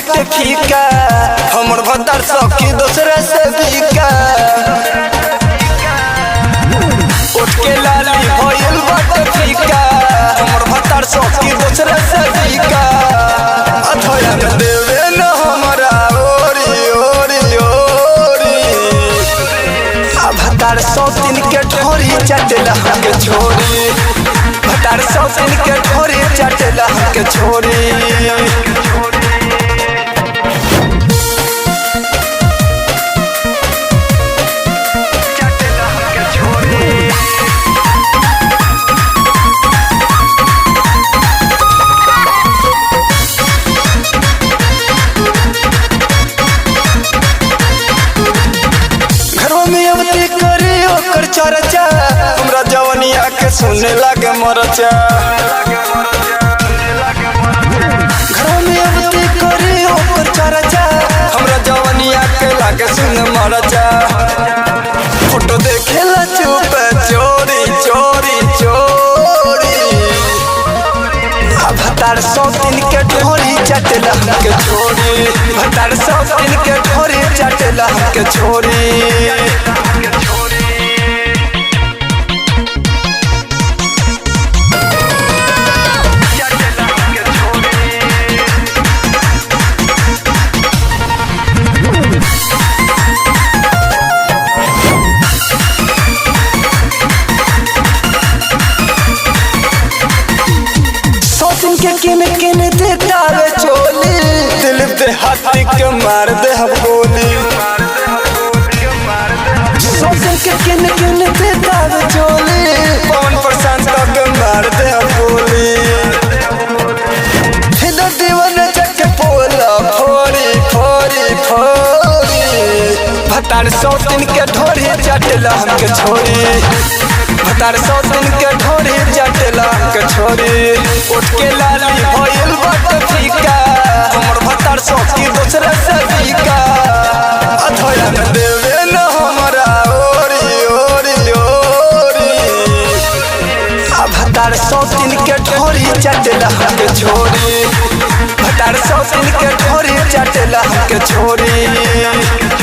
बाटे फीका हमर भतार सखी दूसरे से बीका उठ के लाली भइल बाटे फीका हमर भतार सखी दूसरे से बीका अथया में देवे न हमरा ओरी ओरी ओरी आ भतार सौ दिन के ढोरी चटला हमके छोड़ी भतार सौ दिन के ढोरी चटला हमके छोड़ी घरवा में अवती करे ओकर चर्चा हमरा जवनिया के सुने लागे मरचा घरवा में अवती करे ओकर चर्चा हमरा जवनिया के लागे सुने मरचा फोटो देखेला चुप चोरी चोरी चोरी आ भतार सौ दिन के ढोरी चटला हमके छोड़ी भतार सौ दिन के ढोरी चटला हमके छोड़ी सौ दिन के किन किन देता रे चोली दिल पे हाथी के मार दे हम गोली सौ दिन के किन किन देता रे चोली पवन प्रशांत के मार दे हम गोली हिदर दीवन चक पोला फोड़ी फोड़ी फोड़ी भतार सौ दिन के ढोरी चटला हमके छोड़ी भतार सौ दिन के ढोरी चटला हमके छोड़ी उठ के लाली भइल बट फीका हमर भतार सौ की दूसरे से फीका अथोया में देवे न हमरा ओरी ओरी ओरी आ भतार सौ दिन के ढोरी चटला हमके छोड़ी भतार सौ दिन के ढोरी चटला हमके छोड़ी